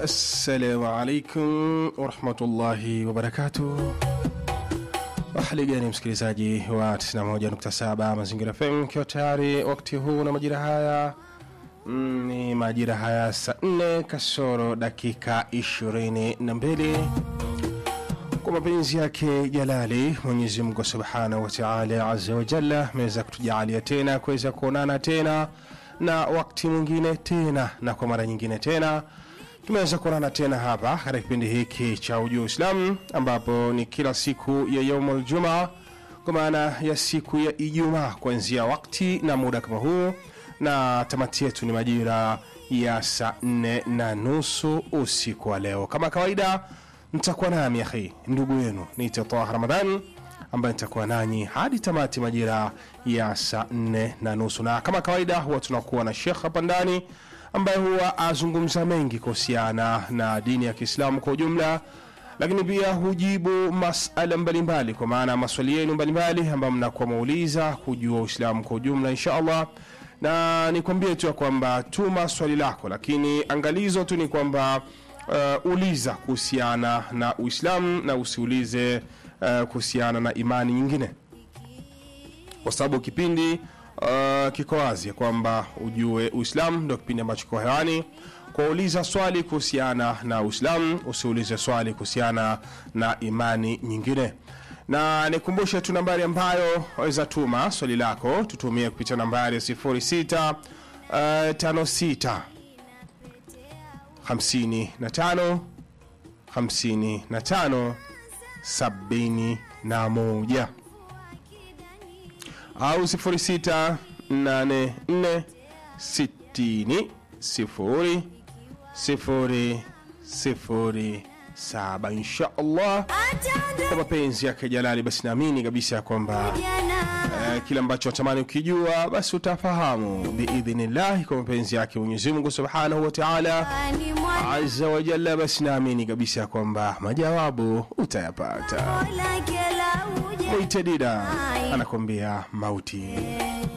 Assalamu alaikum warahmatullahi wabarakatuh. Hali gani msikilizaji wa 91.7 Mazingira FM, ikiwa tayari wakati huu na majira haya mm, ni majira haya saa 4 kasoro dakika 22 kwa mapenzi yake jalali Mwenyezi Mungu subhanahu wa taala azza wa jalla ameweza kutujalia tena kuweza kuonana tena na wakati mwingine tena na kwa mara nyingine tena tumeweza kuonana tena hapa katika kipindi hiki cha ujuu wa Uislamu ambapo ni kila siku ya yaumul jumaa kwa maana ya siku ya Ijumaa kuanzia wakati na muda kama huu, na tamati yetu ni majira ya saa nne na nusu usiku wa leo. Kama kawaida, mtakuwa nami akhi ndugu yenu niite Taha Ramadhan ambaye nitakuwa nanyi hadi tamati majira ya saa nne na nusu, na kama kawaida huwa tunakuwa na shekh hapa ndani ambaye huwa azungumza mengi kuhusiana na dini ya Kiislamu kwa ujumla, lakini pia hujibu masala mbalimbali, kwa maana maswali yenu mbalimbali ambayo mnakuwa mauliza kujua Uislamu kwa ujumla, insha Allah. Na nikwambie tu ya kwamba tuma swali lako, lakini angalizo tu ni kwamba uh, uliza kuhusiana na Uislamu na usiulize uh, kuhusiana na imani nyingine, kwa sababu kipindi uh, kiko wazi ya kwamba ujue Uislamu ndio kipindi ambacho kiko hewani. Kwa uliza swali kuhusiana na Uislamu, usiulize swali kuhusiana na imani nyingine. Na nikumbushe tu nambari ambayo waweza tuma swali lako, tutumie kupitia nambari ya 06 uh, 56 55 55 71 au 0684 60 0 0 0 saba insha Allah kwa mapenzi yake Jalali. Basi naamini kabisa ya kwamba eh, kile ambacho watamani ukijua basi utafahamu biidhnillahi, kwa mapenzi yake Mwenyezi Mungu subhanahu wa taala azza wa jalla. Basi naamini kabisa ya kwamba majawabu utayapata. Mwite Dida anakwambia mauti